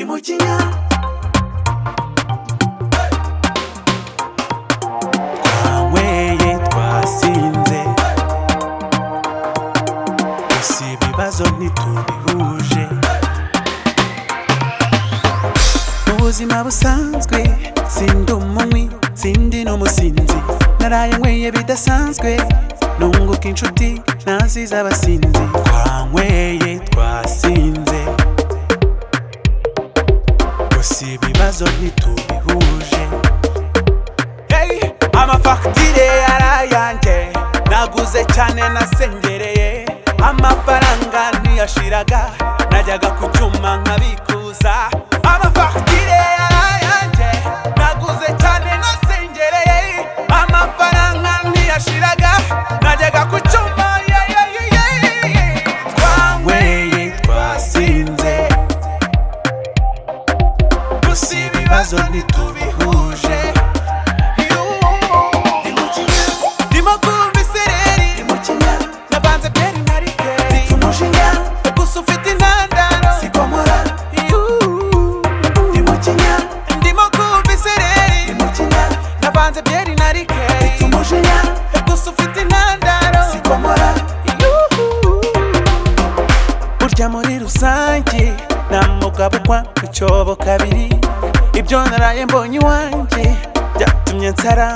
mu kinya twanyweye twasinze gusa ibibazo ntitubihuje mu buzima busanzwe sindi umunywi sindi n'umusinzi naraye nyweye bidasanzwe nunguka inshuti naziza abasinzi twanyweye twasinze gusa ibibazo ntitubihuje hey, amafagitire yarayanjye naguze cyane nasengereye amafaranga ntiyashiraga najyaga ku cyuma nkabikuza amafagitire yarayanjye naguze cyane nasengereye amafaranga ntiyashiraga najyaga ku cyuma yeah, yeah, yeah, yeah, yeah. twanyweye twasinze gusa ibibazo ntitubihuje ndimo kumva isereri navanze byeri na rikeri gusa ufite intandaro Yuhu. ndimo kumva isereri navanze byeri na rikeri gusa ufite intandaro Yuhu. burya muri rusange nta mugabo ukwa ku cyobo kabiri ibyo naraye mbonye iwanjye byatumye nsara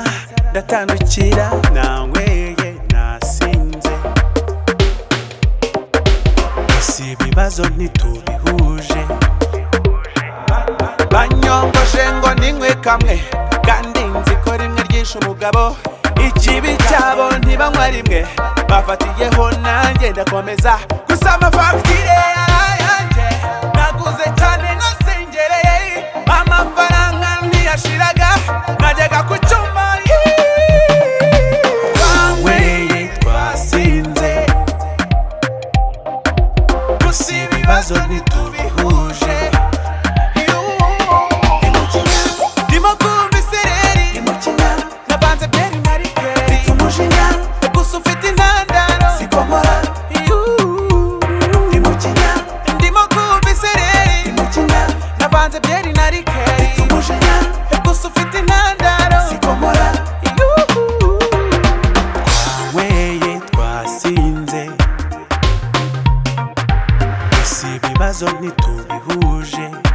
ndatandukira nanyweye nasinze gusa ibibazo ntitubihuje banyongoshe ngo ninywe kamwe kandi nzi ko rimwe ryinshi umugabo ikibi cyabo ntibanywa rimwe bafatiyeho nanjye ndakomeza gusa amafagitire yarayanjye naguze cyane nasengereye amafaranga ntiyashiraga najyaga ku cyuma twanyweye twasinze gusa ibibazo ntitubihuje ndimo kumva isereri navanze byeri na rikeri gusa ufite intandaro Yuhu. ndimo kumva isereri navanze byeri na rikeri gusa ufite intandaro Yuhu. twanyweye twasinze gusa ibibazo ntitubihuje